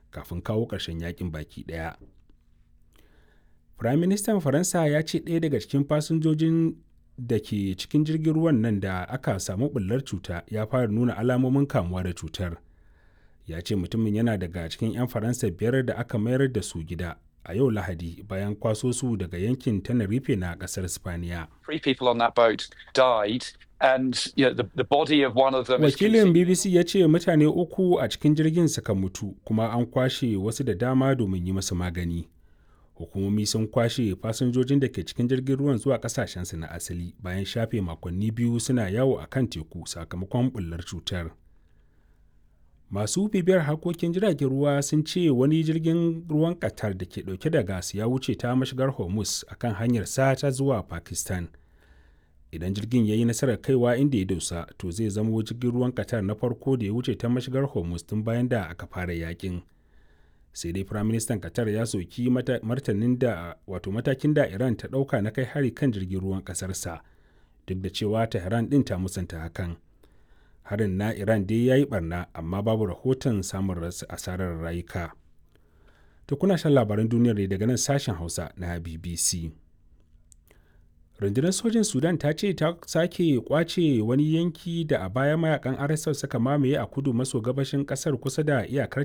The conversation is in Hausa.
kafin kawo ƙarshen yakin baki ɗaya. Firaministan Faransa ya ce ɗaya daga cikin fasinjojin da ke cikin jirgin ruwan nan da aka samu ɓullar cuta ya fara nuna alamomin kamuwa da cutar. Ya ce mutumin yana daga cikin 'yan Faransa biyar da aka mayar da su gida a yau Lahadi bayan kwaso su daga yankin Tenerife na ƙasar Spaniya. Three people on that boat died and you know, the, the body of one of them is Wakilin BBC ya ce mutane uku a cikin jirgin suka mutu kuma an kwashe wasu da dama domin yi masu magani. Hukumomi sun kwashe fasinjojin da ke cikin jirgin ruwan zuwa kasashensu na asali bayan shafe makonni biyu suna yawo a kan teku sakamakon bullar cutar. Masu bibiyar harkokin jiragen ruwa sun ce wani jirgin ruwan Qatar da ke dauke da gas ya wuce ta mashigar Hormuz akan hanyar sa ta zuwa Pakistan. idan jirgin ya yi nasarar kaiwa inda ya dosa to zai zama jirgin ruwan qatar na farko da ya wuce ta mashigar hormuz tun bayan da aka fara yakin sai dai firaministan qatar ya soki martanin da wato matakin da iran ta dauka na kai hari kan jirgin ruwan kasarsa duk da cewa tehran din ta musanta hakan harin na iran dai ya yi barna amma babu rahoton samun asarar rayuka to kuna shan labaran duniyar daga nan sashen hausa na bbc rundunar sojin sudan ta ce ta sake kwace wani yanki da a baya mayakan rsf suka mamaye a kudu maso gabashin kasar kusa da iyakar